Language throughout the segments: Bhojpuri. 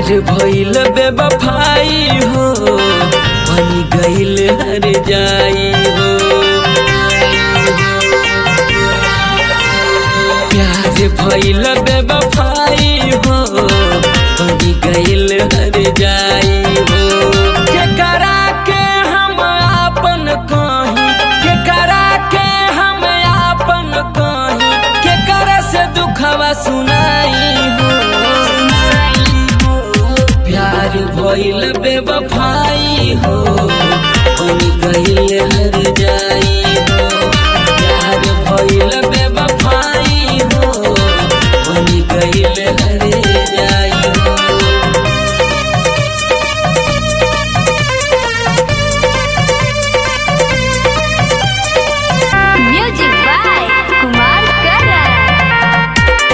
भइल बेवफाई हो बन गइल हर जाई हो प्यार भइल बेवफाई हो बन गइल हर जाई हो केकरा के हम आपन कही केकरा के हम आपन कही केकरा से दुखवा सुनाई हो प्यार भइल बेवफाई हो बन गइल हर जाई हो प्यार भइल बेवफाई हो बन गइल हर जाई हो म्यूजिक बाय कुमार करण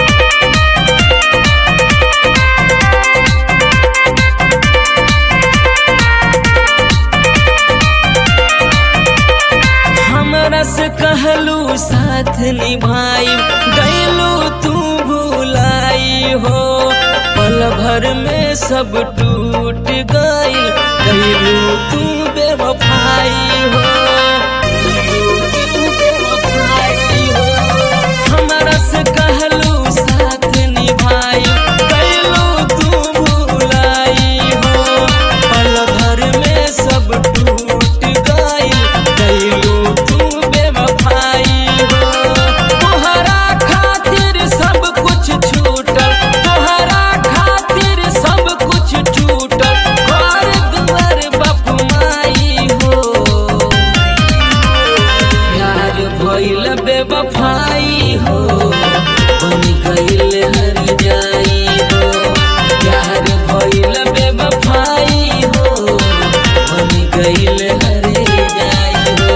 हमरा से कहलू साथ निभाई गैलू तू भुलाई हो पल भर में सब टूट गइल गैलू तू बेवफाई हो गइलू तू बेवफाई हो। हमरा से कहलू साथ निभाई गैलू तू भुलाई हो पल भर में सब टूट गइल गइलू तू बेवफाई हो तोहरा खातिर सब कुछ छूटल तोहरा खातिर सब कुछ छूटल घर दुआर बाप माई हो प्यार भइल बेवफाई हो बन गइल हर जाई हो प्यार भइल बेवफाई हो बन गइल हर जाई हो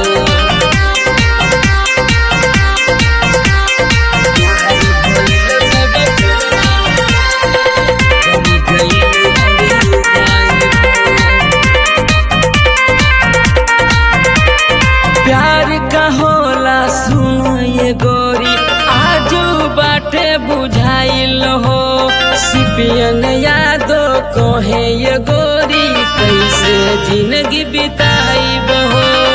प्यार का होला सुनो ये गोरी आजू बाटे बुझाइल हो सिपियन यादो कहे ये गोरी कैसे जिंदगी बिताई हो